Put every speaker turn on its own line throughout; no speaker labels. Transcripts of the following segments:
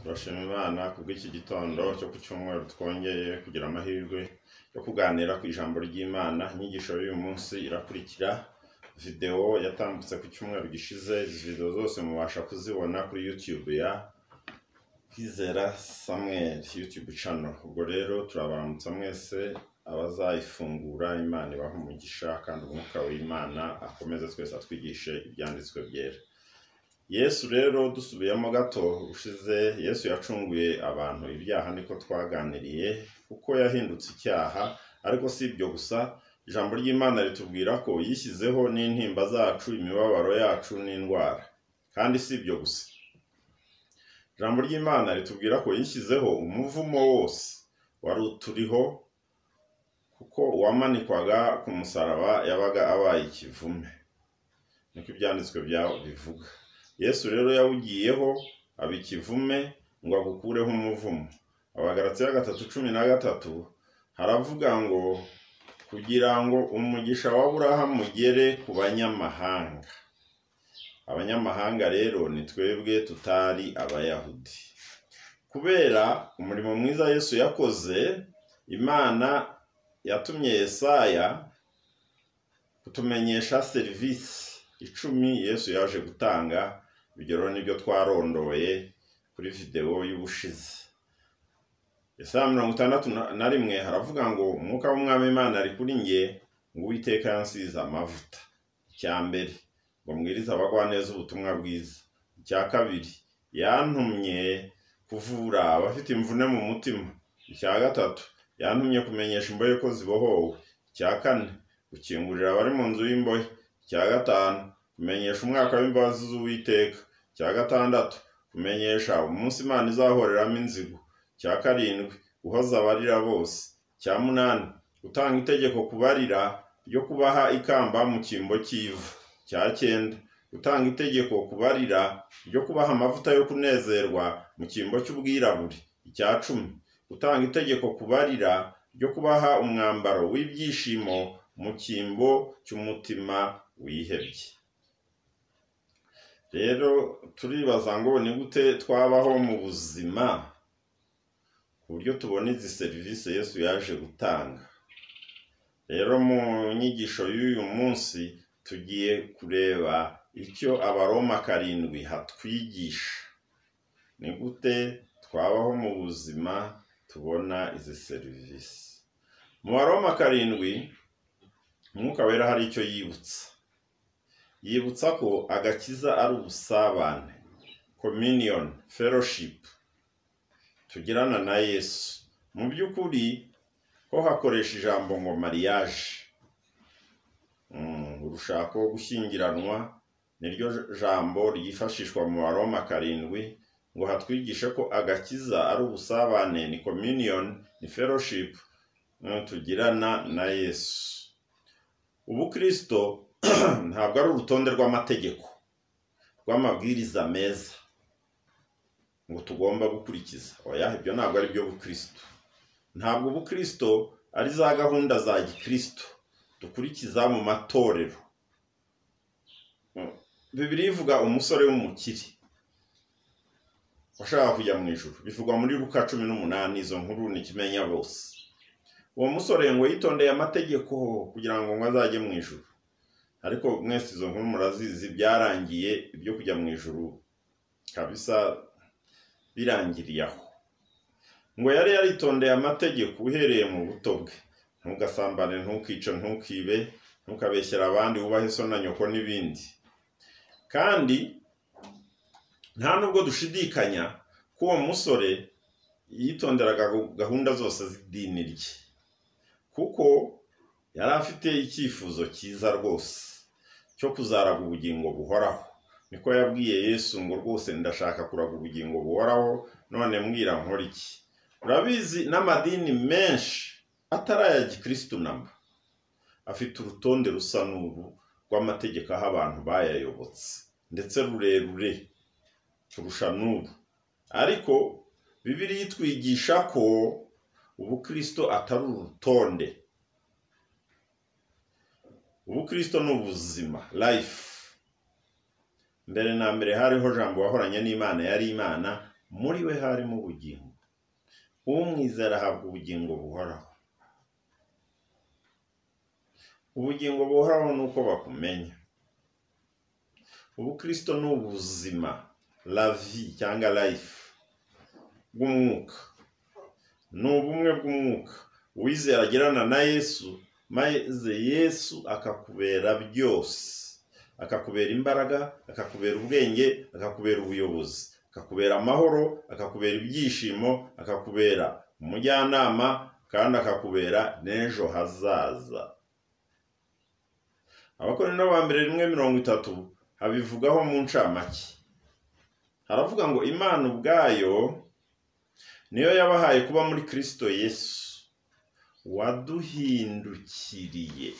turashima imana kubw'iki gitondo cyo ku cyumweru twongeye kugira amahirwe yo kuganira ku ijambo ry'imana inyigisho y'uyu munsi irakurikira videwo yatambutse ku cyumweru gishize izi videwo zose mubasha kuzibona kuri yutube ya kwizera samuel yutube cano ubwo rero turabaramutsa mwese abazayifungura imana ibaha umugisha kandi umwuka w'imana akomeze twese atwigishe ibyanditswe byera yesu rero dusubiyemo gato ushize yesu yacunguye abantu ibyaha niko twaganiriye kuko yahindutse icyaha ariko si ibyo gusa ijambo ry'imana ritubwira ko yishyizeho n'intimba zacu imibabaro yacu n'indwara kandi si ibyo gusa ijambo ry'imana ritubwira ko yishyizeho umuvumo wose wari uturiho kuko uwamanikwaga ku musaraba yabaga abaye ikivume niko ibyanditswe byabo bivuga yesu rero yawugiyeho aba ikivume ngo agukureho umuvumo abagaratsiya gatatu cumi na gatatu haravuga ngo kugira ngo umugisha wa burahamu ugere ku banyamahanga abanyamahanga rero ni twebwe tutari abayahudi kubera umurimo mwiza yesu yakoze imana yatumye yesaya kutumenyesha serivisi icumi yesu yaje gutanga urugero nibyo twarondoye kuri videwo y'ubushize isaha mirongo itandatu na rimwe haravuga ngo umwuka w'umwami imana ari kuri nge ngo uwiteka yansize amavuta icya mbere ngo mbwirize abagwaneza ubutumwa bwiza icya kabiri yantumye kuvura abafite imvune mu mutima icya gatatu yantumye kumenyesha imbohe ko zibohowe icya kane gukingurira abari mu nzu y'imbohe icya gatanu kumenyesha umwaka w'imbabazi z'uwiteka icya gatandatu kumenyesha umunsi imana izahoreramo inzigo icya karindwi guhoza abarira bose icya munani gutanga itegeko kubarira ryo kubaha ikamba mu cyimbo cy'ivu icya cyenda gutanga itegeko kubarira ryo kubaha amavuta yo kunezerwa mu cyimbo cy'ubwirabure icya cumi gutanga itegeko kubarira ryo kubaha umwambaro w'ibyishimo mu cyimbo cy'umutima wihebye rero turibaza ngo ni gute twabaho mu buzima ku buryo tubona izi serivisi yesu yaje gutanga rero mu nyigisho y'uyu munsi tugiye kureba icyo abaroma karindwi hatwigisha ni gute twabaho mu buzima tubona izi serivisi mu baroma karindwi umwuka wera hari icyo yibutsa yibutsa ko agakiza ari ubusabane communion fellowship tugirana na yesu mu by'ukuri ho hakoresha ijambo ngo mariage urushako rwo gushyingiranwa niryo jambo ryifashishwa mu baroma karindwi ngo hatwigishe ko agakiza ari ubusabane ni communion ni fellowship tugirana na yesu ubukirisito ntabwo ari urutonde rw'amategeko rw'amabwiriza meza ngo tugomba gukurikiza oya ibyo ntabwo ari byo bukirisito ntabwo ubukirisito ari za gahunda za gikirisito dukurikiza mu matorero bibiri ivuga umusore w'umukire washaka kujya mu ijoro bivugwa muri ruka cumi n'umunani izo nkuru ni ikimenya bose uwo musore ngo yitondeye amategeko kugira ngo ngo azajye mu ijuru ariko mwese izo nkuru murazizi byarangiye ibyo kujya mu ijuru kabisa birangiriye aho ngo yari yaritondeye amategeko uhereye mu buto bwe ntugasambane ntukice ntukibe ntukabeshyera abandi wubahe so na nyoko n'ibindi kandi nta nubwo dushidikanya ko uwo musore yitonderaga gahunda zose z'idini rye kuko yari afite icyifuzo cyiza rwose cyo kuzaraga ubugingo buhoraho niko yabwiye yesu ngo rwose ndashaka kuraga ubugingo buhoraho none mbwira iki urabizi n'amadini menshi atari aya gikirisitu namba afite urutonde rusa n'ubu rw'amategeko aho abantu bayayobotse ndetse rurerure kurusha n'ubu ariko bibiri itwigisha ko ubukirisito atari urutonde ubukirisito ni ubuzima life mbere na mbere hariho jambo wahoranye n'imana yari imana muri we harimo ubugingo umwizera ahabwa ubugingo buhoraho ubugingo buhoraho ni uko bakumenya ubukristo ni ubuzima lavi cyangwa life bw'umwuka ni ubumwe bw'umwuka uwizera agirana na yesu maze yesu akakubera byose akakubera imbaraga akakubera ubwenge akakubera ubuyobozi akakubera amahoro akakubera ibyishimo akakubera umujyanama kandi akakubera n'ejo hazaza abakorano ba mbere rimwe mirongo itatu habivugaho mu ncamake haravuga ngo imana ubwayo niyo yabahaye kuba muri kirisito yesu waduhindukiriye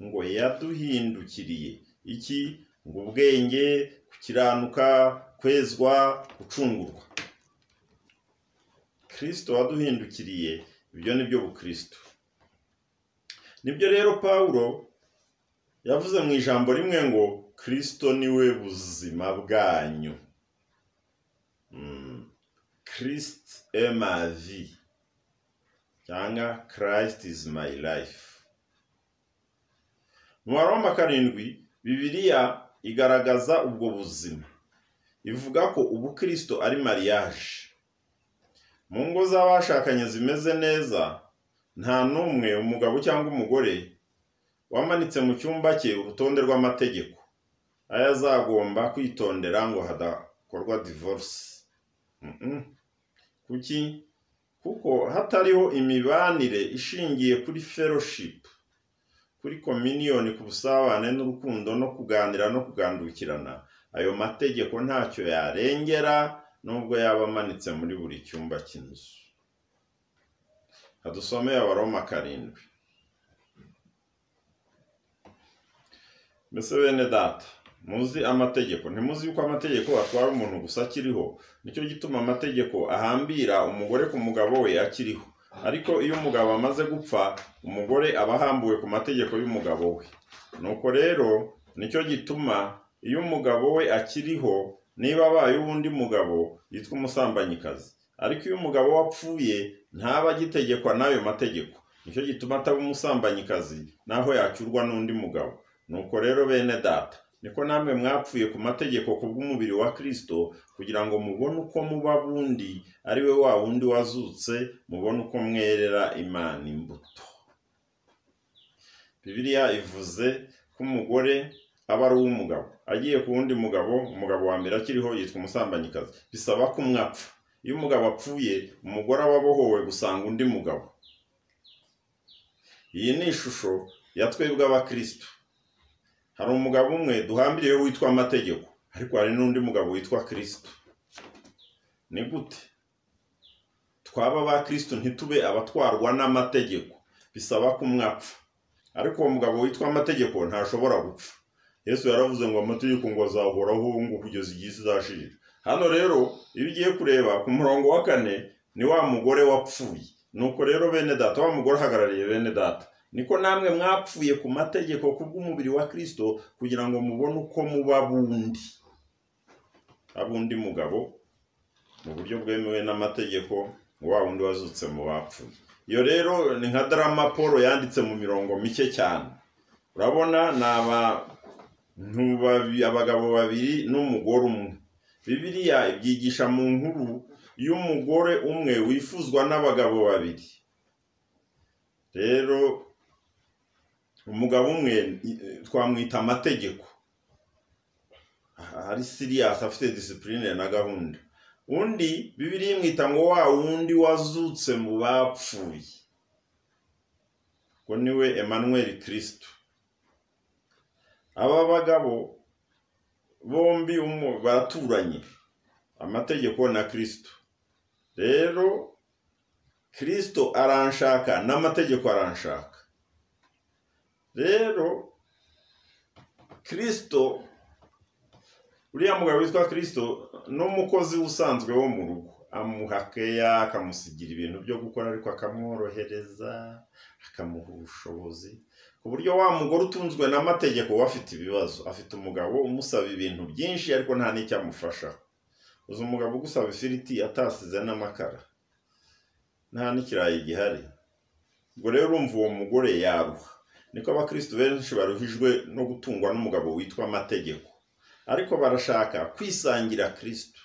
ngo yaduhindukiriye iki ngo ubwenge gukiranuka kwezwa gucungurwa kirisito waduhindukiriye ibyo ni byo bukirisito nibyo rero pawulo yavuze mu ijambo rimwe ngo kirisito niwe buzima bwanyu kirisiti emavi cyangwa kirayisiti izi mayi rayifu mu baroma karindwi bibiriya igaragaza ubwo buzima ivuga ko ubukirisito ari mariyaje mu ngo z'abashakanye zimeze neza nta n'umwe umugabo cyangwa umugore wamanitse mu cyumba cye urutonde rw'amategeko ayo azagomba kwitondera ngo hadakorwa divorce kuki kuko hatariho imibanire ishingiye kuri fellowship kuri kominiyoni ku busabane n'urukundo no kuganira no kugandukirana ayo mategeko ntacyo yarengera nubwo yaba amanitse muri buri cyumba cy'inzu hadusomeye abaroma karindwi mbese bene data muzi amategeko ntimuzi yuko amategeko atwara umuntu gusa akiriho nicyo gituma amategeko ahambira umugore ku mugabo we akiriho ariko iyo umugabo amaze gupfa umugore aba ahambuwe ku mategeko y'umugabo we nuko rero nicyo gituma iyo umugabo we akiriho niba abaye uwundi mugabo yitwa umusambanyikazi ariko iyo umugabo we apfuye ntaba agitegekwa n'ayo mategeko nicyo gituma ataba umusambanyikazi naho yacyurwa n'undi mugabo nuko rero bene data niko namwe mwapfuye ku mategeko ku bw'umubiri wa kirisito kugira ngo mubone uko muba bundi ari we wa wundi wazutse mubone uko mwerera imana imbuto bibiriya ivuze ko umugore aba ari uw'umugabo agiye ku wundi mugabo umugabo wa mbere akiriho yitwa umusambanyikazi bisaba ko umwe apfa iyo umugabo apfuye umugore aba abohowe gusanga undi mugabo iyi ni ishusho ya twebwe abakristo hari umugabo umwe duhambiriyeho witwa amategeko ariko hari n'undi mugabo witwa kirisito ni gute twaba ba kirisito ntitube abatwarwa n'amategeko bisaba ko umwe apfa ariko uwo mugabo witwa amategeko ntashobora gupfa yesu yaravuze ngo amategeko ngo azahoraho ngo kugeza igihe isi izashirira hano rero iyo ugiye kureba ku murongo wa kane ni wa mugore wapfuye nuko rero bene data wa mugore uhagarariye bene data niko namwe mwapfuye ku mategeko ku bw'umubiri wa kirisito kugira ngo mubone uko muba bundi haba undi mugabo mu buryo bwemewe n'amategeko wa wundi wazutse mu bapfuye iyo rero ni nka darama paul yanditse mu mirongo mike cyane urabona ni abagabo babiri n'umugore umwe bibiriya ibyigisha mu nkuru y'umugore umwe wifuzwa n'abagabo babiri rero umugabo umwe twamwita amategeko ari siriyasi afite disipurine na gahunda undi bibiri yimwita ngo wa wundi wazutse mu bapfuye ngo niwe emmanuel kirisito aba bagabo bombi baraturanye amategeko na kirisito rero kirisito aranshaka n'amategeko aranshaka rero kirisito uriya mugabo witwa kirisito ni umukozi usanzwe wo mu rugo amuha keya akamusigira ibintu byo gukora ariko akamworohereza akamuha ubushobozi ku buryo wa mugore utunzwe n'amategeko we afite ibibazo afite umugabo umusaba ibintu byinshi ariko nta n'icyo amufasha uzi umugabo ugusaba ifiriti atasize n'amakara nta n'ikirayi gihari ubwo rero urumva uwo mugore yaruha niko abakristo benshi baruhijwe no gutungwa n'umugabo witwa amategeko ariko barashaka kwisangira kristo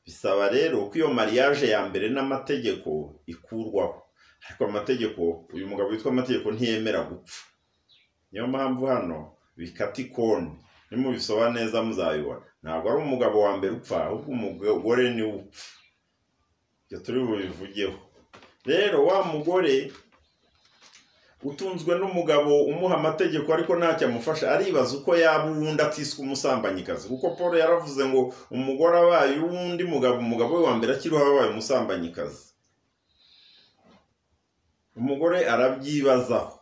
bisaba rero ko iyo mariage ya mbere n'amategeko ikurwaho ariko amategeko uyu mugabo witwa amategeko ntiyemera gupfa niyo mpamvu hano bikata ikoni nimubisoma neza muzabibona ntabwo ari umugabo wa mbere upfa ahubwo umugore niwe upfa ibyo turi bubivugeho rero wa mugore utunzwe n'umugabo umuha amategeko ariko ntacyo amufasha aribaza uko yaba uwundi atiswe umusambanyikazi kuko paul yaravuze ngo umugore abaye uwundi mugabo umugabo we wa mbere akiriho abaye umusambanyikazi umugore arabyibazaho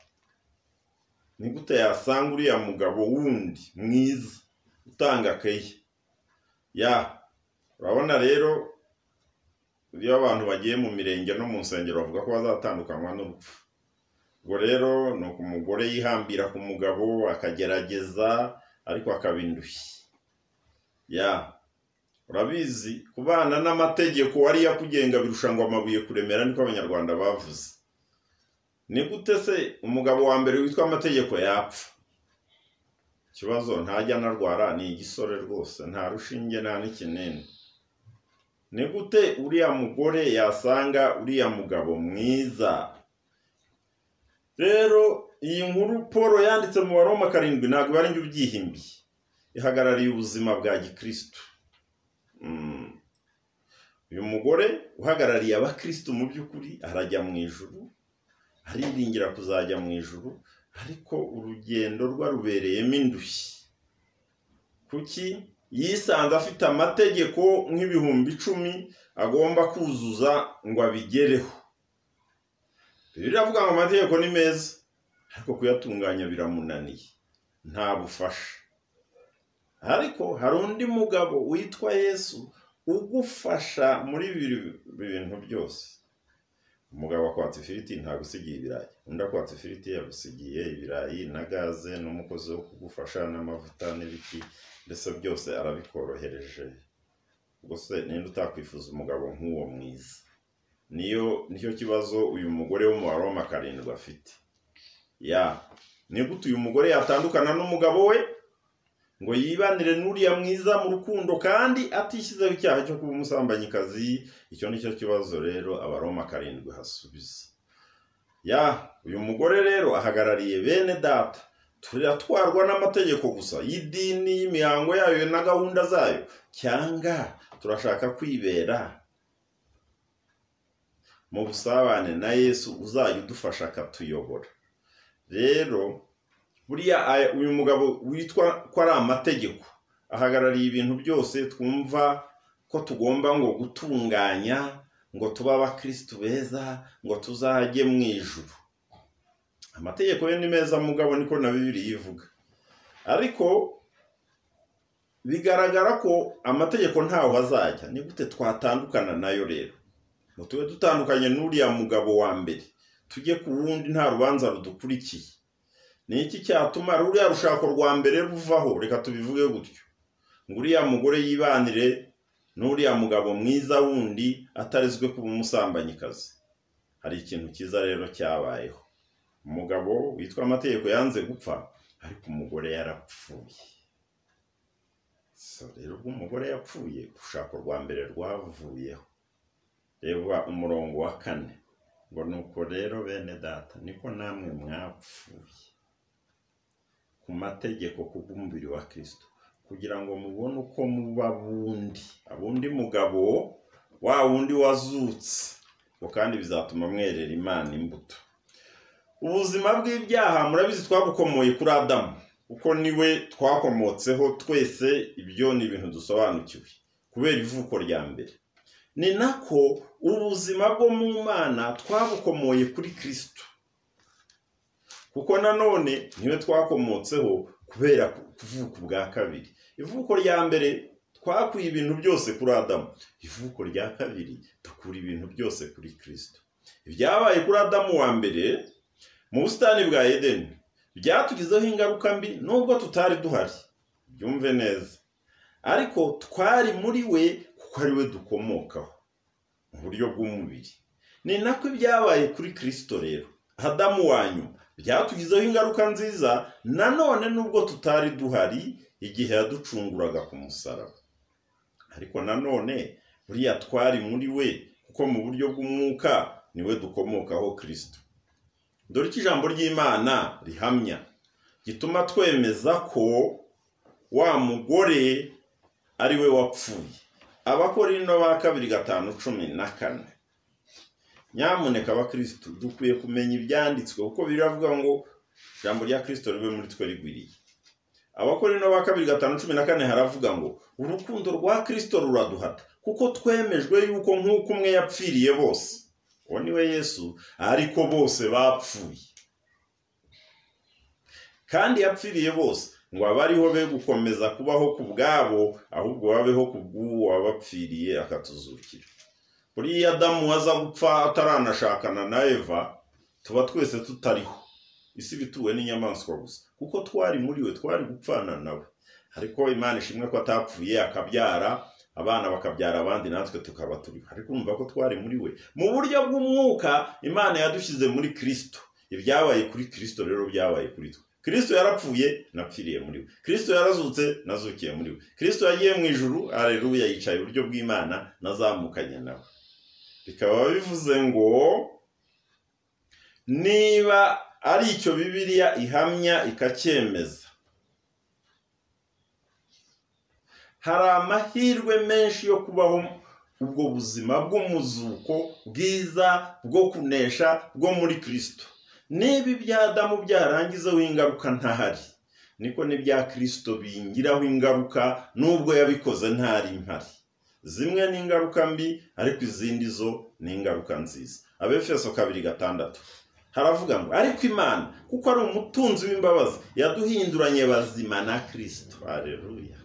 ni gute yasanga uriya mugabo wundi mwiza utanga keya ya urabona rero iyo abantu bagiye mu mirenge no mu nsengero bavuga ko bazatandukanywa n'urupfu ubwo rero ni uko umugore yihambira ku mugabo akagerageza ariko akaba indushyi ya urabizi kubana n'amategeko ariyo akugenga birusha ngo amabuye kuremera niko abanyarwanda bavuze ni gute se umugabo wa mbere witwa amategeko yapfa ikibazo ntajya anarwara ni igisore rwose nta rushinge nta n'ikinini ni gute uriya mugore yasanga uriya mugabo mwiza rero iyi nkuru paul yanditse mu baroma karindwi ntabwo iba ari njye ubyihimbiye ihagarariye ubuzima bwa gikirisitu uyu mugore uhagarariye abakirisitu mu by'ukuri arajya mu ijuru ariringira kuzajya mu ijuru ariko urugendo rwe rubereyemo indushyi kuki yisanze afite amategeko nk'ibihumbi icumi agomba kuzuza ngo abigereho biravuga ngo amategeko ni meza ariko kuyatunganya biramunaniye nta bufasha ariko hari undi mugabo witwa yesu ugufasha muri bibiri bintu byose umugabo akwatsa ifiriti ntagusigiye ibirayi undi akwatsa ifiriti yagusigiye ibirayi na gaze n'umukozi wo kugufasha n'amavuta n'ibiki mbese byose arabikorohereje gusa ninde utakwifuza umugabo nk'uwo mwiza niyo nicyo kibazo uyu mugore w'umubare w'amakarindwi afite ya ni gute uyu mugore yatandukana n'umugabo we ngo yibanire n'uriya mwiza mu rukundo kandi atishyizeho icyaha cyo kuba umusambanyikazi icyo ni cyo kibazo rero abaroma karindwi hasubiza ya uyu mugore rero ahagarariye bene data turatwarwa n'amategeko gusa y'idini y'imihango yayo na gahunda zayo cyangwa turashaka kwibera mu busabane na yesu uzajya udufasha akatuyobora rero buriya uyu mugabo witwa ko ari amategeko ahagarariye ibintu byose twumva ko tugomba ngo gutunganya ngo tube abakirisitu beza ngo tuzajye mu ijuru amategeko ye ni meza mugabo niko na bibiri yivuga ariko bigaragara ko amategeko ntaho azajya ni gute twatandukana nayo rero ngo tube dutandukanye n'uriya mugabo wa mbere tujye ku wundi nta rubanza rudukurikiye ni iki cyatuma ruriya rushako rwa mbere ruvaho reka tubivuge gutyo ngo uriya mugore yibanire n'uriya mugabo mwiza wundi atarizwe kuba umusambanyikazi hari ikintu cyiza rero cyabayeho umugabo witwa amategeko yanze gupfa ariko umugore yarapfuye rero ubwo umugore yapfuye urushako rwa mbere rwavuyeho reba umurongo wa kane ngo ni uko rero bene data niko namwe mwapfuye ku mategeko kubw'umubiri wa kirisito kugira ngo mubone uko muba bundi abundi mugabo wa wundi wazutse ngo kandi bizatuma mwerera imana imbuto ubuzima bw'ibyaha murabizi twabukomoye kuri adamu kuko niwe twakomotseho twese ibyo ni ibintu dusobanukiwe kubera ivuko rya mbere ni nako ubuzima bwo mu mana twabukomoye kuri kirisito kuko nanone niwe twakomotseho kubera kuvuka ubwa kabiri ivuko rya mbere twakuye ibintu byose kuri adamu ivuko rya kabiri dukura ibintu byose kuri kirisito ibyabaye kuri adamu wa mbere mu busitani bwa edeni byatugizeho ingaruka mbi nubwo tutari duhari byumve neza ariko twari muri we kuko ari we dukomokaho mu buryo bw'umubiri ni nako ibyabaye kuri kirisito rero hadamu wa nyuma byatugizeho ingaruka nziza nanone nubwo tutari duhari igihe yaducunguraga ku musaraba ariko nanone buriya twari muri we kuko mu buryo bw'umwuka niwe dukomokaho kirisito dore ko ijambo ry'imana rihamya gituma twemeza ko wa mugore ari we wapfuye abakorino ba kabiri gatanu cumi na kane nyamuneka abakirisitu dukwiye kumenya ibyanditswe kuko biravuga ngo ijambo rya kirisito ribe muri twe rigwiriye abakorino ba kabiri gatanu cumi na kane haravuga ngo urukundo rwa kirisito ruraduhata kuko twemejwe yuko nk'uko umwe yapfiriye bose uwo ni we yesu ariko bose bapfuye kandi yapfiriye bose ngo abariho be gukomeza kubaho ku bwabo ahubwo babeho ku bw'uwo wabapfiriye akatuzukira buriya adamu aza gupfa ataranashakana na eva tuba twese tutariho isi bituwe n'inyamaswa gusa kuko twari muri we twari gupfana nawe ariko imana ishimwe ko atapfuye akabyara abana bakabyara abandi natwe tukaba turiho ariko urumva ko twari muri we mu buryo bw'umwuka imana yadushyize muri kirisito ibyabaye kuri kirisito rero byabaye kuri twe kirisito yarapfuye napfiriye muri we kirisito yarazutse nazukiye muri we kirisito yagiye mu ijuru areruya yicaye iburyo bw'imana nazamukanye nawe bikaba bivuze ngo niba ari icyo bibiriya ihamya ikacyemeza hari amahirwe menshi yo kubaho ubwo buzima bw'umuzuko bwiza bwo kunesha bwo muri kirisito niba ibya adamu byarangizeho ingaruka ntahari niko n'ibya kirisito bingiraho ingaruka n'ubwo yabikoze ntari mpari zimwe ni ingaruka mbi ariko izindi zo ni ingaruka nziza abefeso kabiri gatandatu haravuga ngo ariko imana kuko ari umutunzi w'imbabazi yaduhinduranye bazima na kirisito hareruya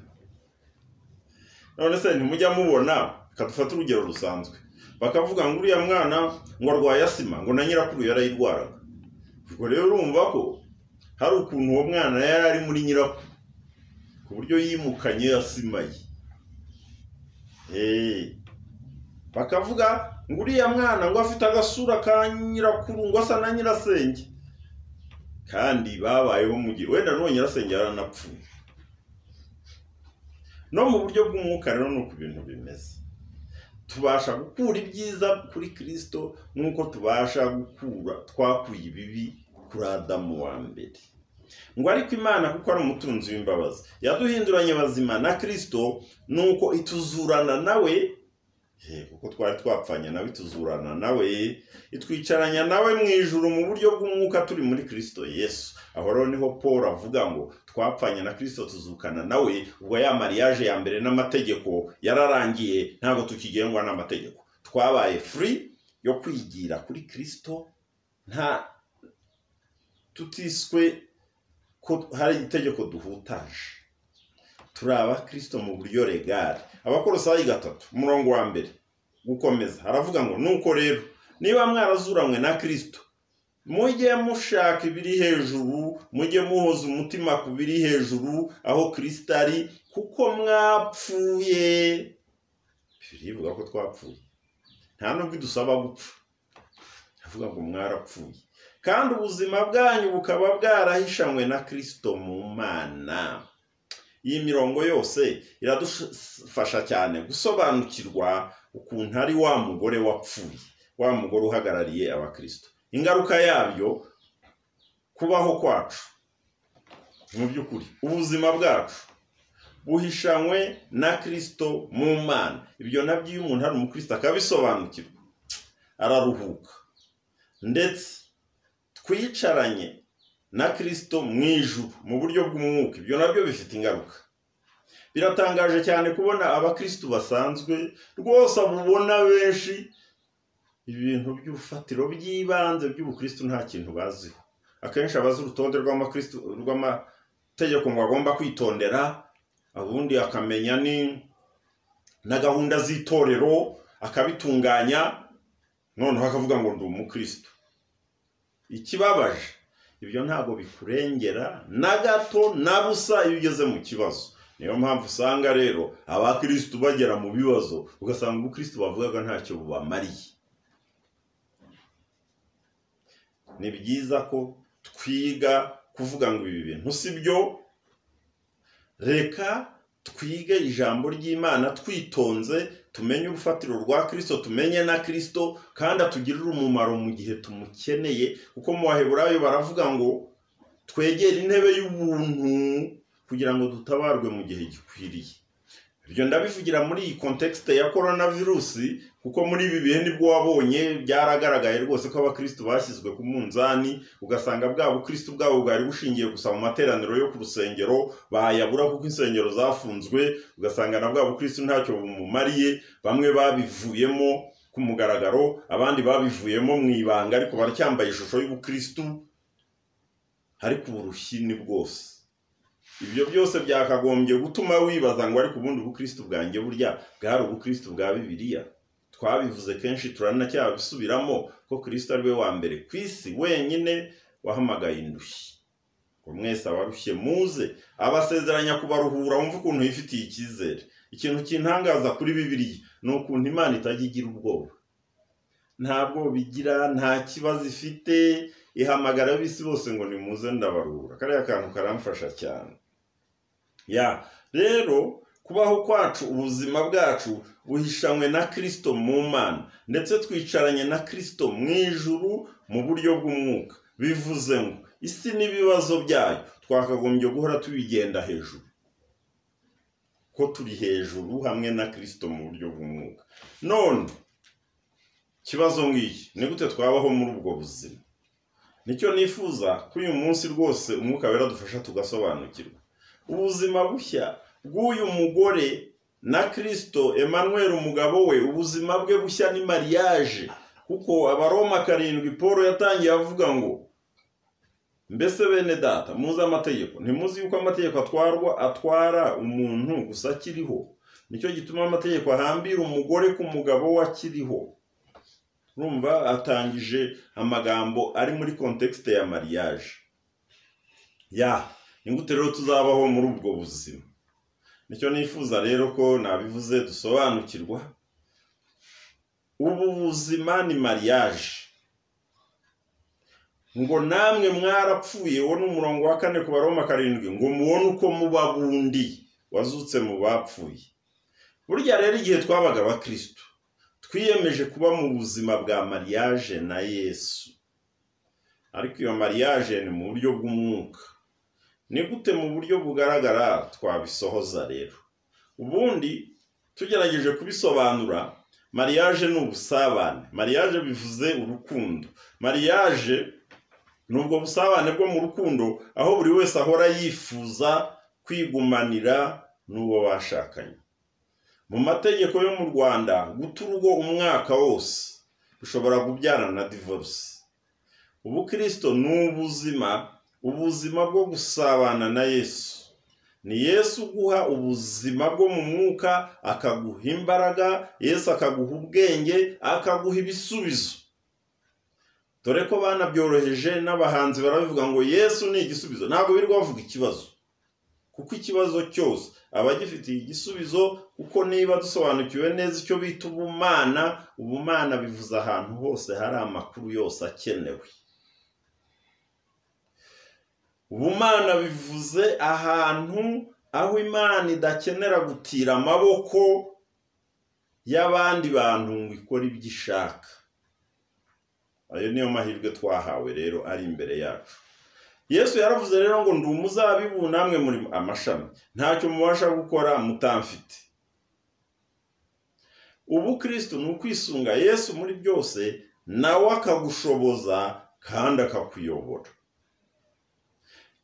none se ntimujya mubona dufate urugero rusanzwe bakavuga ngo uriya mwana ngo arwaye asima ngo na nyirakuru yarayirwaraga ubwo rero urumva ko hari ukuntu uwo mwana yari ari muri nyirakuru ku buryo yimukanye asima ye bakavuga ngo uriya mwana ngo afite agasura ka nyirakuru ngo asa na nyirasenge kandi babayeho mu gihe wenda n'uwo nyirasenge yaranapfuye no mu buryo bw'umwuka rero ni uku ibintu bimeze tubasha gukura ibyiza kuri kirisito nk'uko tubasha gukura twakuye ibibi kuri adamu wa mbere ngo ariko imana kuko ari umutunzi w'imbabazi yaduhinduranye bazima na kirisito nuko ituzurana nawe kuko twari twapfanye nawe ituzurana nawe itwicaranya nawe mu ijuru mu buryo bw'umwuka turi muri kirisito yesu aho rero niho paul avuga ngo twapfanye na kirisito tuzukana nawe ubwo ya mariage ya mbere n'amategeko yararangiye ntabwo tukigengwa n'amategeko twabaye free yo kwigira kuri kirisito nta tutiswe ko hari itegeko duhutaje turi abakirisito mu buryo regari abakorosayi gatatu umurongo wa mbere gukomeza haravuga ngo nuko rero niba mwarazuranywe na kirisito mujye mushaka ibiri hejuru mujye muhoza umutima ku biri hejuru aho kirisito ari kuko mwapfuye birivuga ko twapfuye nta nubwo idusaba gupfa avuga ngo mwarapfuye kandi ubuzima bwanyu bukaba bwarahishanywe na kirisito mu mana iyi mirongo yose iradufasha cyane gusobanukirwa ukuntu ari wa mugore wapfuye wa mugore uhagarariye abakirisito ingaruka yabyo kubaho kwacu mu by'ukuri ubuzima bwacu buhishanywe na kirisito mu mana ibyo nabyo iyo umuntu ari umukristo akabisobanukirwa araruhuka ndetse twicaranye na kirisito mu ijuru mu buryo bw'umwuka ibyo nabyo bifite ingaruka biratangaje cyane kubona abakirisitu basanzwe rwose abubona benshi ibintu by'urufatiro by'ibanze by'ubukirisitu nta kintu baziho akenshi abazi urutonde rw'amategeko ngo agomba kwitondera ubundi akamenya na gahunda z'itorero akabitunganya noneho akavuga ngo ndi umukirisitu ikibabaje ibyo ntabwo bikurengera na gato na busa iyo ugeze mu kibazo niyo mpamvu usanga rero abakirisitu bagera mu bibazo ugasanga ubukirisitu bavugaga ntacyo bubamariye ni byiza ko twiga kuvuga ngo ibi bintu si byo reka twige ijambo ry'imana twitonze tumenye urufatiro rwa kirisito tumenye na kirisito kandi atugirire umumaro mu gihe tumukeneye kuko mu baheburayo baravuga ngo twegere intebe y'ubuntu kugira ngo dutabarwe mu gihe gikwiriye ibyo ndabivugira muri iyi kontekisite ya korona virusi kuko muri ibi bihe nibwo wabonye byaragaragaye rwose ko abakirisitu bashyizwe ku munzani ugasanga bwa bukirisitu bwabo bwari bushingiye gusa mu materaniro yo ku rusengero bayabura kuko insengero zafunzwe ugasanga na bwa bukirisitu ntacyo bumumariye bamwe babivuyemo ku mugaragaro abandi babivuyemo mu ibanga ariko baracyambaye ishusho y'ubukirisitu ariko uburushyi ni bwose ibyo byose byakagombye gutuma wibaza ngo ariko ubundi ubukristo bwanjye burya bwari ubukristo bwa bibiliya twabivuze kenshi turanacyabisubiramo ko kirisito ari we wa mbere ku isi wenyine wahamagaye indushyi ngo mwese abarushye muze abasezeranya kubaruhura wumva ukuntu yifitiye icyizere ikintu kintangaza kuri bibiliya ni ukuntu imana itajya igira ubwoba nta bwoba igira nta kibazo ifite ihamagara ab'isi bose ngo nimuze ndabarura kariya kantu karamfasha cyane ya rero kubaho kwacu ubuzima bwacu buhishanywe na kirisito mu mana ndetse twicaranye na kirisito mu ijuru mu buryo bw'umwuka bivuze ngo isi n'ibibazo byayo twakagombye guhora tubigenda hejuru ko turi hejuru hamwe na kirisito mu buryo bw'umwuka none ikibazo ngiki ni gute twabaho muri ubwo buzima nicyo nifuza ko uyu munsi rwose umwuka wera dufasha tugasobanukirwa ubuzima bushya bw'uyu mugore na kirisito Emmanuel umugabo we ubuzima bwe bushya ni mariage kuko abaroma karindwi paul yatangiye avuga ngo mbese bene data muzi amategeko ntimuzi yuko amategeko atwarwa atwara umuntu gusa akiriho nicyo gituma amategeko ahambira umugore ku mugabo we akiriho urumva atangije amagambo ari muri kontekisite ya mariage ya ni gute rero tuzabaho muri ubwo buzima nicyo nifuza rero ko nabivuze dusobanukirwa ubu buzima ni mariage ngo namwe mwarapfuye wo n'umurongo wa kane ku baroma karindwi ngo mubone uko muba bundi wazutse mu bapfuye burya rero igihe twabaga abakirisitu twiyemeje kuba mu buzima bwa mariage na yesu ariko iyo mariage ni mu buryo bw'umwuka ni gute mu buryo bugaragara twabisohoza rero ubundi tugerageje kubisobanura mariage ni ubusabane mariage bivuze urukundo mariage ni ubwo busabane bwo mu rukundo aho buri wese ahora yifuza kwigumanira n'uwo bashakanye mu mategeko yo mu rwanda guta urugo umwaka wose bishobora kubyarana na divorce ubukristo ni ubuzima ubuzima bwo gusabana na yesu ni yesu uguha ubuzima bwo mu mwuka akaguha imbaraga yesu akaguha ubwenge akaguha ibisubizo dore ko banabyoroheje n'abahanzi barabivuga ngo yesu ni igisubizo ntabwo birirwa bavuga ikibazo kuko ikibazo cyose aba agifitiye igisubizo kuko niba dusobanukiwe neza icyo bita ubumana ubumana bivuze ahantu hose hari amakuru yose akenewe ubumana bivuze ahantu aho imana idakenera gutira amaboko y'abandi bantu ngo ikore ibyo ishaka ayo niyo mahirwe twahawe rero ari imbere yacu yesu yaravuze rero ngo ndi umuzabibu namwe muri amashami ntacyo mubasha gukora mutamfite ubu kirisito ni ukwisunga yesu muri byose nawe akagushoboza kandi akakuyobora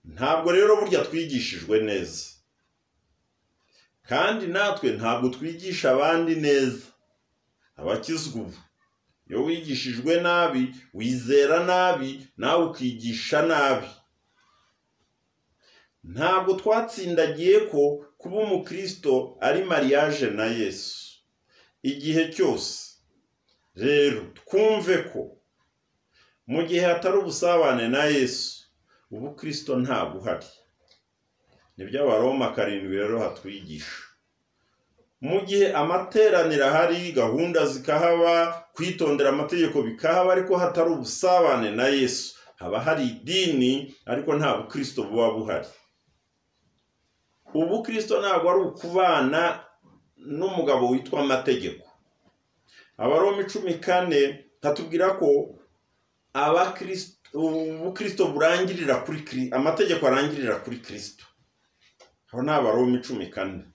ntabwo rero burya twigishijwe neza kandi natwe ntabwo twigisha abandi neza abakizwa ubu iyo wigishijwe nabi wizera nabi nawe ukigisha nabi ntabwo twatsindagiye ko kuba umukristo ari mariage na yesu igihe cyose rero twumve ko mu gihe hatari ubusabane na yesu ubukristo ntabwo uhari nibyo abaroma karindwi rero hatwigisha mu gihe amateraniro ahari gahunda zikahaba kwitondera amategeko bikahaba ariko hatari ubusabane na yesu haba hari idini ariko nta bukristo buba buhari ubukristo ntabwo ari ukubana n'umugabo witwa amategeko abaroma cumi kane hatubwira ko abakristo ubukristo burangirira kuri kiri amategeko arangirira kuri kirisito aho ni abaroma cumi kane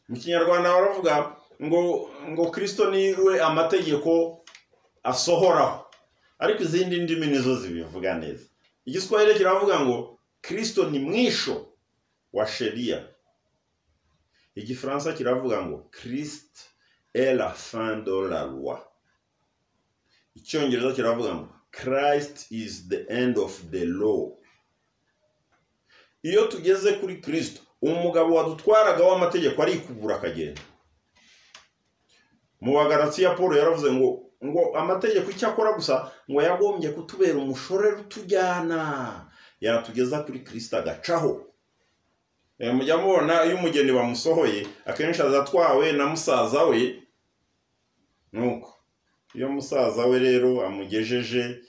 mu kinyarwanda baravuga ngo ngo kirisito niwe amategeko asohoraho ariko izindi ndimi nizo zibivuga neza igiswahili kiravuga ngo kirisito ni mwisho wa sheria igifaransa kiravuga ngo christ est la fin de la loi icyongereza kiravuga ngo christ is the end of the law iyo tugeze kuri kristo umugabo wadutwaraga w'amategeko arikubura akagenda mu bagarasiya paul yaravuze ngo ngo amategeko icyo akora gusa ngo yagombye kutubera umushorera utujyana yatugeza kuri kristo agacaho mujya mubona iyo umugeni bamusohoye akenshi aza atwawe na musaza we nuko iyo musaza we rero amugejeje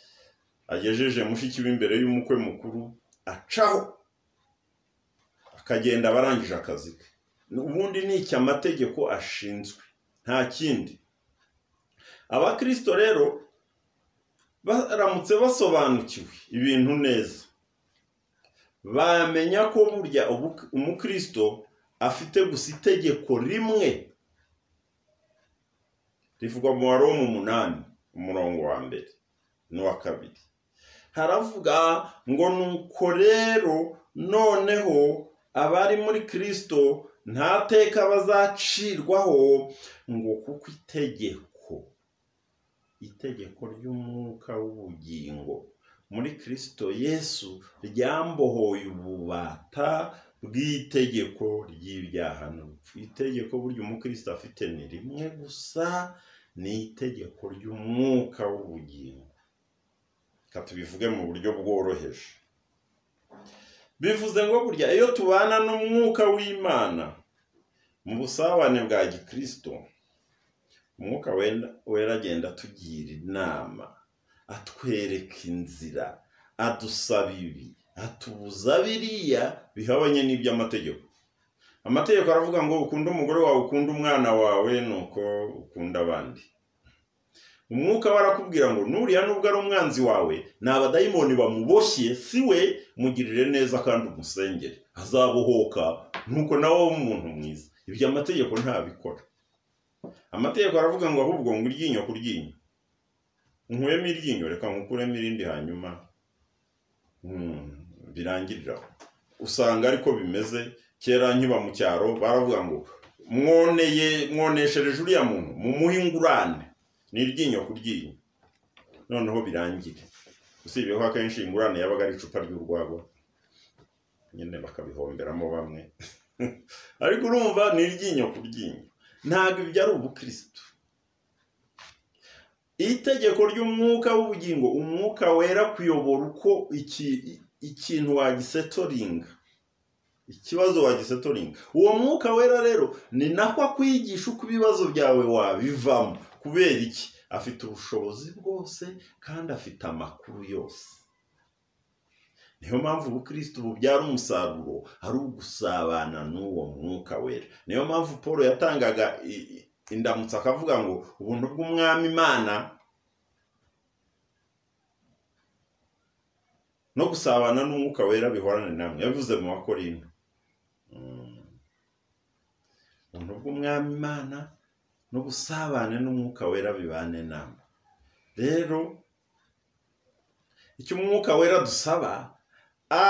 agejeje mushiki we imbere y'umukwe mukuru acaho akagenda aba arangije akazi ke ubundi ni iki amategeko ashinzwe nta kindi abakirisito rero baramutse basobanukiwe ibintu neza bamenya ko burya umukristo afite gusa itegeko rimwe rivugwa mu waromu umunani umurongo wa mbere n'uwa kabiri haravuga ngo nuko rero noneho abari muri kirisito nta teka bazacirwaho ngo kuko itegeko itegeko ry'umwuka w'ubugingo muri kirisito yesu ryambohoye ububata bw'itegeko ry'ibyaha n'urupfu itegeko burya umukristo afite ni rimwe gusa ni itegeko ry'umwuka w'ubugingo reka tubivuge mu buryo bworoheje bivuze ngo burya iyo tubana n'umwuka w'imana mu busabane bwa gikirisito umwuka wera agenda atugira inama atwereka inzira adusaba ibi atubuza biriya bihabanye n'iby'amategeko amategeko aravuga ngo ukunde umugore wawe ukunde umwana wawe nuko ukunda abandi umwuka we arakubwira ngo nuriya nubwo ari umwanzi wawe ni abadayimoni bamuboshye si we mugirire neza kandi umusengere azabohoka nuko nawe w'umuntu mwiza iby'amategeko ntabikora amategeko aravuga ngo ahubwo ngo iryinyo ku ryinyo nkuremo iryinyo reka nkukuremo irindi hanyuma birangirira usanga ariko bimeze kera nkiba mu cyaro baravuga ngo mwoneye mwoneshereje uriya muntu mumuhe ingurane ni iryinyo ku ryinyo noneho birangire usibye ko akenshi ingurane yabaga ari icupa ry'urwagwa nyine bakabihomberamo bamwe ariko urumva ni iryinyo ku ryinyo ntabwo ibyo ari ubukirisitu itegeko ry'umwuka w'ubugingo umwuka wera kuyobora uko ikintu wagisetoringa ikibazo wagisetoringa uwo mwuka wera rero ni nako akwigisha uko ibibazo byawe wabivamo kubera iki afite ubushobozi bwose kandi afite amakuru yose niyo mpamvu ubukristo bubyara umusaruro ari ugusabana n'uwo mwuka wera niyo mpamvu paul yatangaga indamutso akavuga ngo ubuntu bw'umwami imana no gusabana n'umwuka wera bihorane namwe yabivuze mu bakorinda ubuntu bw'umwami imana no gusabana n'umwuka wera bibane namwe rero icyo umwuka wera dusaba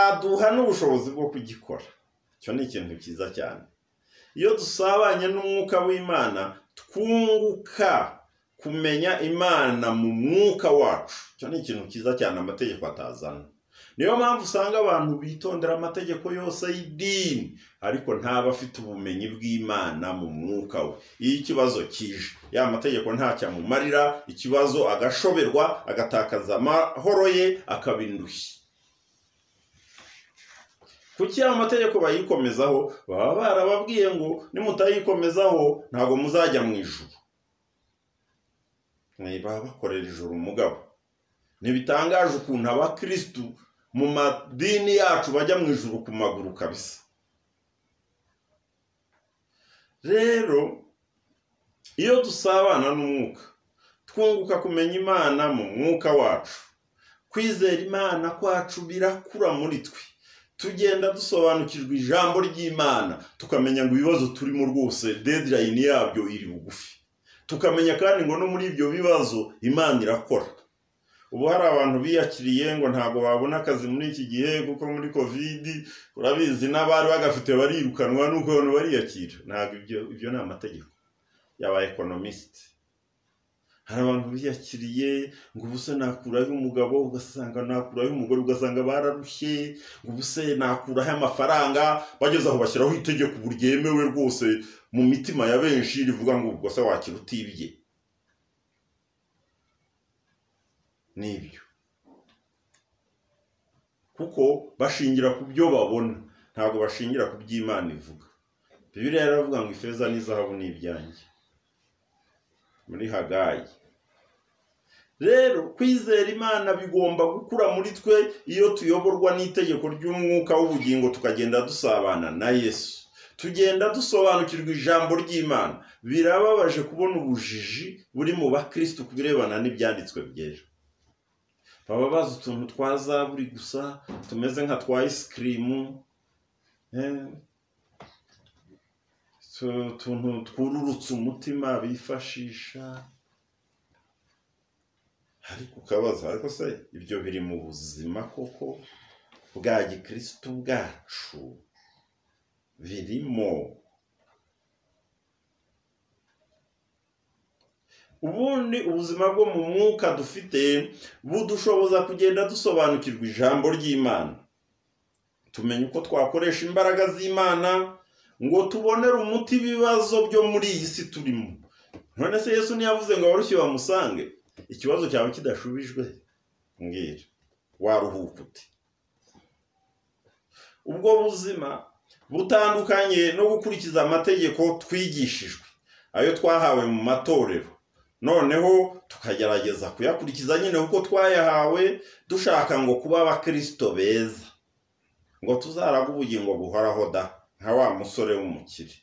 aduha n'ubushobozi bwo kugikora icyo ni ikintu cyiza cyane iyo dusabanye n'umwuka w'imana twunguka kumenya imana mu mwuka wacu icyo ni ikintu cyiza cyane amategeko atazana niyo mpamvu usanga abantu bitondera amategeko yose y'idini ariko ntaba afite ubumenyi bw'imana mu mwuka we iyo ikibazo kije ya mategeko ntacyamumarira ikibazo agashoberwa agatakaza amahoro ye akaba indushyi kuki aya mategeko bayikomezaho baba barababwiye ngo nimutayikomezaho ntabwo muzajya mu ijuru baba bakorera ijuru umugabo ntibitangaje ukuntu abakirisitu mu madini yacu bajya mu ijuru ku maguru kabisa rero iyo dusabana n'umwuka twunguka kumenya imana mu mwuka wacu kwizera imana kwacu birakura muri twe tugenda dusobanukirwa ijambo ry'imana tukamenya ngo ibibazo turimo rwose dedirayini yabyo iri bugufi tukamenya kandi ngo no muri ibyo bibazo imana irakora ubu hari abantu biyakiriye ngo ntabwo babona akazi muri iki gihe kuko muri kovidi urabizi n'abari bagafite barirukanwa nuko abantu bariyakira ntabwo ibyo ni amategeko y'aba ekonomisite hari abantu biyakiriye ngo ubuse nakuraho umugabo ugasanga nakuraho umugore ugasanga bararushye ngo ubuse nakuraho amafaranga bageze aho bashyiraho itegeko ubu ryemewe rwose mu mitima ya benshi rivuga ngo ubwo se wakira utibye nibyo kuko bashingira ku byo babona ntabwo bashingira ku by'imana ivuga bibiriya yaravuga ngo ifeza n'izahabu ni ibyanjye muri hagayi rero kwizera imana bigomba gukura muri twe iyo tuyoborwa n'itegeko ry'umwuka w'ubugingo tukagenda dusabana na yesu tugenda dusobanukirwa ijambo ry'imana birababaje kubona ubujiji buri mu bakirisitu ku birebana n'ibyanditswe byera baba bazi utuntu twa zaburi gusa tumeze nka twa isikirimu utuntu twururutse umutima bifashisha ariko ukabaza ariko se ibyo biri mu buzima koko bwa gikirisitu bwacu birimo ubundi ubuzima bwo mu mwuka dufite budushoboza kugenda dusobanukirwa ijambo ry'imana tumenya uko twakoresha imbaraga z'imana ngo tubonere umuti ibibazo byo muri iyi si turimo none se yesu ntiyavuze ngo abarushye bamusange ikibazo cyawe kidashubijwe mbwira waruhuka uti ubwo buzima butandukanye no gukurikiza amategeko twigishijwe ayo twahawe mu matorero noneho tukagerageza kuyakurikiza nyine kuko twayahawe dushaka ngo kuba abakirisito beza ngo tuzaraga ubugingo buhoraho da nka wa musore w'umukire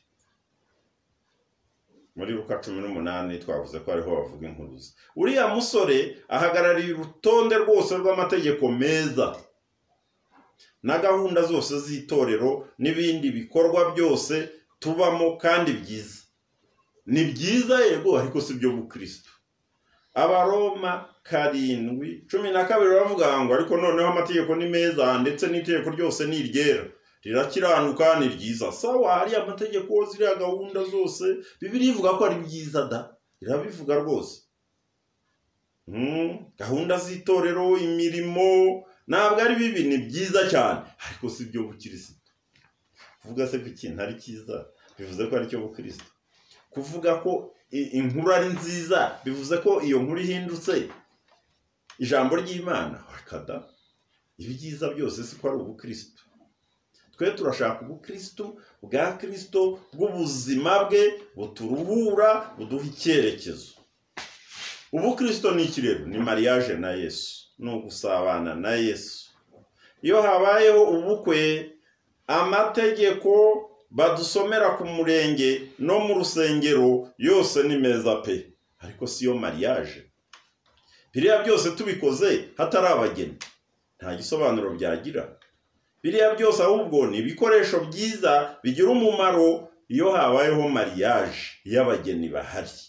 muri ruka cumi n'umunani twavuze ko ariho bavuga inkuruza uriya musore ahagarariye urutonde rwose rw'amategeko meza na gahunda zose z'itorero n'ibindi bikorwa byose tubamo kandi byiza ni byiza yego ariko si byo bukirisitu abaroma karindwi cumi na kabiri baravuga ngo ariko noneho amategeko ni meza ndetse n'itegeko ryose ni iryera rirakiranuka ni ryiza sawa hari amategeko ziriya gahunda zose bibiri ivuga ko ari byiza da irabivuga rwose gahunda z'itorero imirimo ntabwo ari bibi ni byiza cyane ariko si byo bukirisitu kuvuga se ko ikintu ari cyiza bivuze ko aricyo bukirisitu kuvuga ko inkuru ari nziza bivuze ko iyo nkuru ihindutse ijambo ry'imana wakada ibyiza byose siko ari ubukirisitu twe turashaka ubukristo bwa kirisito bw'ubuzima bwe buturuhura buduha icyerekezo ubukristo ni ikirego ni mariage na yesu ni ugusabana na yesu iyo habayeho ubukwe amategeko badusomera ku murenge no mu rusengero yose ni meza pe ariko si yo mariage biriya byose tubikoze hatarabageni nta gisobanuro byagira biriya byose ahubwo ni ibikoresho byiza bigira umumaro iyo habayeho mariage y'abageni bahari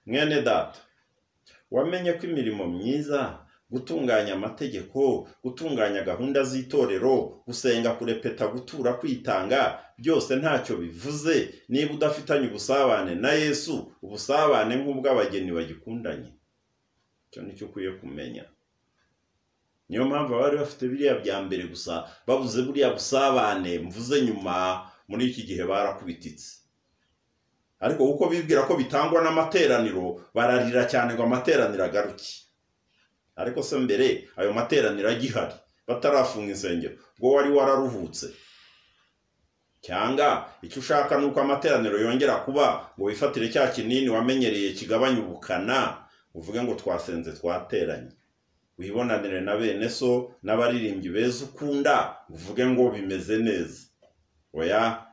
mwene data wamenye ko imirimo myiza gutunganya amategeko gutunganya gahunda z'itorero gusenga kurepeta gutura kwitanga byose ntacyo bivuze niba udafitanye ubusabane na yesu ubusabane nk'ubw'abageni bagikundanye icyo nicyo ukwiye kumenya niyo mpamvu abari bafite biriya bya mbere gusa babuze buriya busabane mvuze nyuma muri iki gihe barakubititse ariko kuko bibwira ko bitangwa n'amateraniro bararira cyane ngo amateraniro agaruke ariko se mbere ayo materaniro agihari batarafunga insengero ubwo wari wararuhutse cyangwa icyo ushaka ni uko amateraniro yongera kuba ngo wifatire cya kinini wamenyereye kigabanya ubukana uvuge ngo twasenze twateranye wibonanire na bene so n'abaririmbyi beza ukunda uvuge ngo bimeze neza oya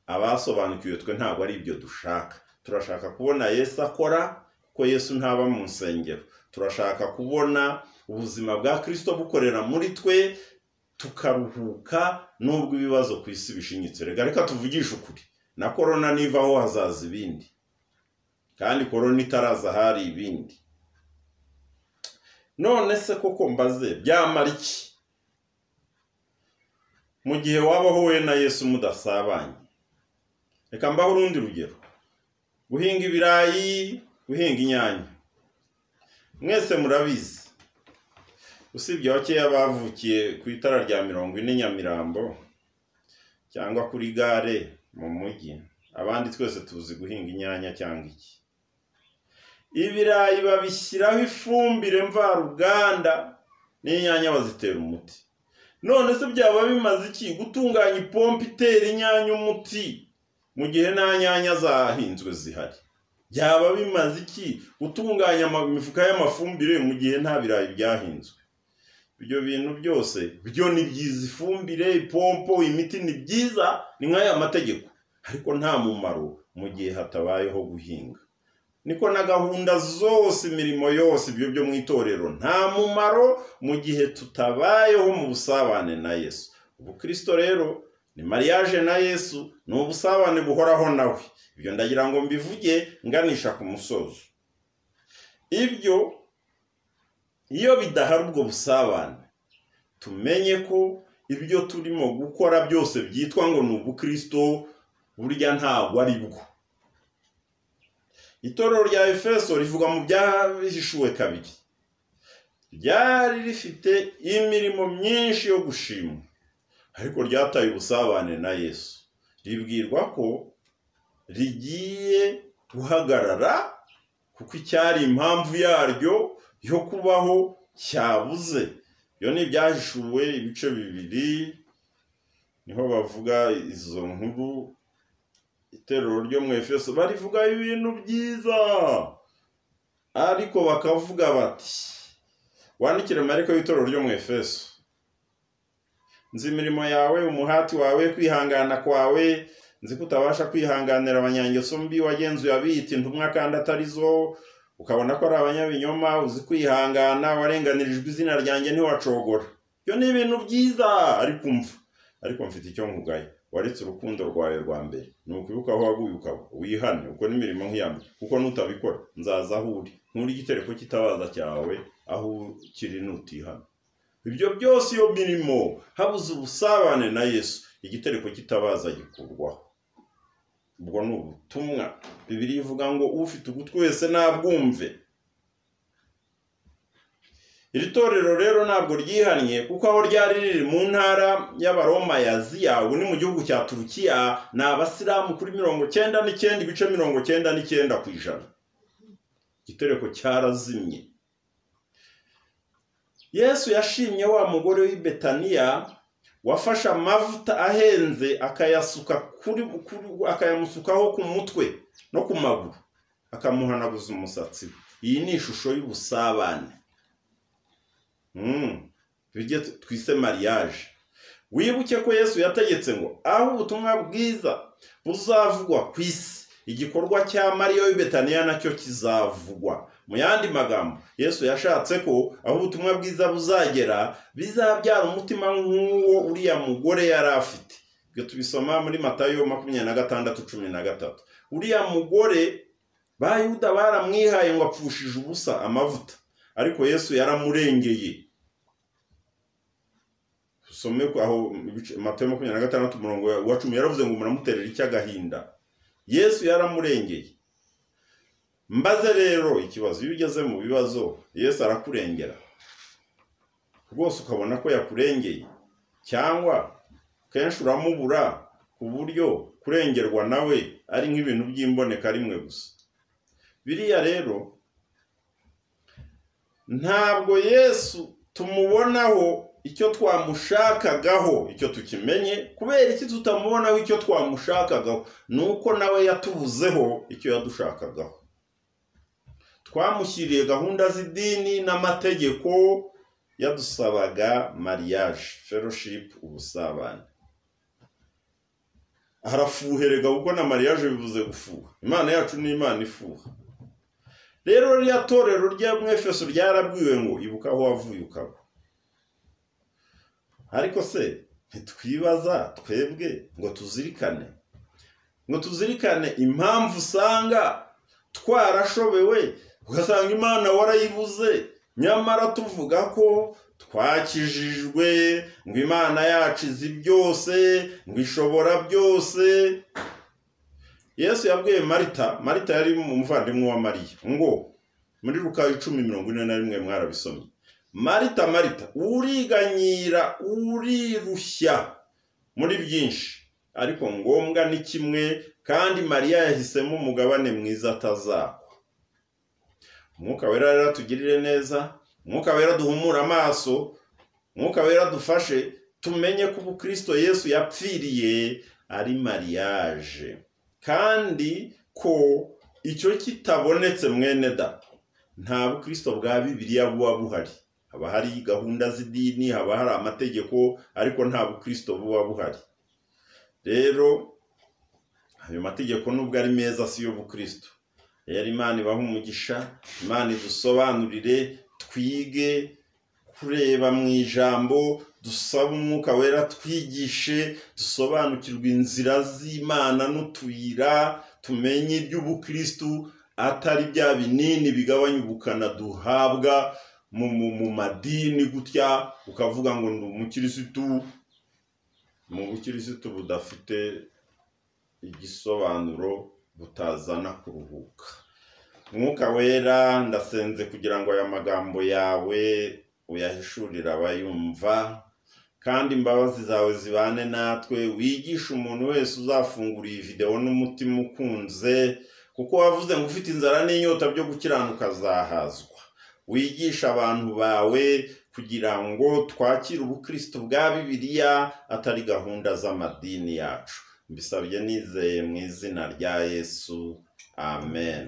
abasobanukiwe twe ntabwo ari ibyo dushaka turashaka kubona yesu akora kuko yesu ntaba mu nsengero turashaka kubona ubuzima bwa kirisito bukorera muri twe tukaruhuka n'ubwo ibibazo ku isi bishinyitse reka reka tuvugishe ukuri na korona nivaho hazaza ibindi kandi korona itaraza hari ibindi none se koko mbaze byamara iki mu gihe wabaho wowe na yesu mudasabanye reka mbaho urundi rugero guhinga ibirayi guhinga inyanya mwese murabizi usibye bakeya bavukiye ku itara rya mirongo ine nyamirambo cyangwa kuri gare mu mujyi abandi twese tuzi guhinga inyanya cyangwa iki ibirayi babishyiraho ifumbire mvaruganda n'inyanya bazitera umuti none se byaba bimaze iki gutunganya ipompo itera inyanya umuti mu gihe nta nyanya zahinzwe zihari byaba bimaze iki gutunganya imifuka y'amafumbire mu gihe nta birayi byahinzwe ibyo bintu byose byo ni byiza ifumbire ipompo imiti ni byiza ni nk'aya mategeko ariko nta mumaro mu gihe hatabayeho guhinga niko na gahunda zose imirimo yose ibyo byo mu itorero nta mumaro mu gihe tutabayeho mu busabane na yesu ubukristo rero ni mariage na yesu ni ubusabane buhoraho nawe ibyo ndagira ngo mbivuge nganisha ku musozo ibyo iyo bidahari ubwo busabane tumenye ko ibyo turimo gukora byose byitwa ngo ni ubukristo burya ntabwo ari bwo itorero rya efeso rivuga mu byahishuwe kabiri ryari rifite imirimo myinshi yo gushimwa ariko ryataye ubusabane na yesu ribwirwa ko rigiye guhagarara kuko icyari impamvu yaryo yo kubaho cyabuze iyo ni ibyahishuwe ibice bibiri niho bavuga izo nkuru iteruro ryo mu efeso barivuga ibintu byiza ariko bakavuga bati wandikire mariko y'itorero ryo mu efeso nzi imirimo yawe umuhati wawe kwihangana kwawe nzi ko utabasha kwihanganira abanyangeso mbi wagenzuye abiyita intumwa kandi atari zo ukabona ko ari abanyabinyoma uzi kwihangana warenganirijwe izina ryanjye ntiwacogora ibyo ni ibintu byiza ariko mva ariko mfite icyo nkugaye waretse urukundo rwawe rwa mbere ni ukwibuka aho waguye ukaba wihane ukora imirimo nk'iyambere kuko nutabikora nzaza aho uri nkuri igitereko cy'itabaza cyawe aho ukiri nutihana ibyo byose iyo mirimo habuze ubusabane na yesu igitereko cy'itabaza gikurwaho ubwo ni ubutumwa bibiri ivuga ngo ufite ugutwi wese nabwumve iri torero rero ntabwo ryihannye kuko aho ryari riri mu ntara y'abaroma ya aziya ubu ni mu gihugu cya turukiya ni abasilamu kuri mirongo cyenda n'icyenda ibice mirongo cyenda n'icyenda ku ijana igitereko cyarazimye yesu yashimye wa mugore w'i betaniya wafashe amavuta ahenze akayasuka kuri akayamusukaho ku mutwe no ku maguru akamuhanaguza umusatsi we iyi ni ishusho y'ubusabane tujye twise mariage wibuke ko yesu yategetse ngo aho ubutumwa bwiza buzavugwa ku isi igikorwa cya mariya w'ibetaniya nacyo kizavugwa mu yandi magambo yesu yashatse ko aho ubutumwa bwiza buzagera bizabyara umutima nk'uwo uriya mugore yari afite ibyo tubisoma muri matayo makumyabiri na gatandatu cumi na gatatu uriya mugore bayuda baramwihaye ngo apfushije ubusa amavuta ariko yesu yaramurengeye usome aho matayo makumyabiri na gatandatu umurongo wa cumi yaravuze ngo muramuterera icy'agahinda yesu yaramurengeye mbaze rero ikibazo iyo ugeze mu bibazo yesu arakurengera rwose ukabona ko yakurengeye cyangwa kenshi uramubura ku buryo kurengerwa nawe ari nk'ibintu by'imboneka rimwe gusa biriya rero ntabwo yesu tumubonaho icyo twamushakagaho icyo tukimenye kubera iki tutamubonaho icyo twamushakagaho ni uko nawe yatubuzeho icyo yadushakagaho twamushyiriye gahunda z'idini n'amategeko yadusabaga mariage fellowship ubusabane harafuherega kuko na mariage bivuze gufuha imana yacu ni imana ifuha rero ririya torero rya mwefeso ryarabwiwe ngo ibuka aho wavuye ukaba ariko se ntitwibaza twebwe ngo tuzirikane ngo tuzirikane impamvu usanga twarashobewe ugasanga imana warayibuze nyamara tuvuga ko twakijijwe ngo imana yacu izi byose ngo ishobora byose yesu yabwiye marita marita yari umuvandimwe wa mariya ngo muri rukayi icumi mirongo ine na rimwe mwarabisomye marita marita uriganyira urirushya muri byinshi ariko ngombwa ni kimwe kandi mariya yahisemo umugabane mwiza atazakwa umwuka wera rero tugirire neza umwuka wera duhumure amaso umwuka wera dufashe tumenye ko ubukristo yesu yapfiriye ari mariage kandi ko icyo kitabonetse mwene da nta bukristo bwa bibiliya buba buhari haba hari gahunda z'idini haba hari amategeko ariko nta bukristo buba buhari rero ayo mategeko nubwo ari meza si yo bukristo rero imana ibaha umugisha imana idusobanurire twige kureba mu ijambo dusaba umwuka wera twigishe dusobanukirwe inzira z'imana n'utuyira tumenye iby'ubukristu atari bya binini bigabanya ubukana duhabwa mu madini gutya ukavuga ngo ni umukirisitu mu bukirisitu budafite igisobanuro butazana kuruhuka umwuka wera ndasenze kugira ngo aya magambo yawe uyahishurire abayumva kandi imbabazi zawe zibane natwe wigishe umuntu wese uzafungura iyi videwo n'umutima ukunze kuko wavuze ngo ufite inzara n'inyota byo gukiranuka azahazwa wigishe abantu bawe kugira ngo twakire ubukristo bwa bibiliya atari gahunda z'amadini yacu mbisabye nizeye mu izina rya yesu amen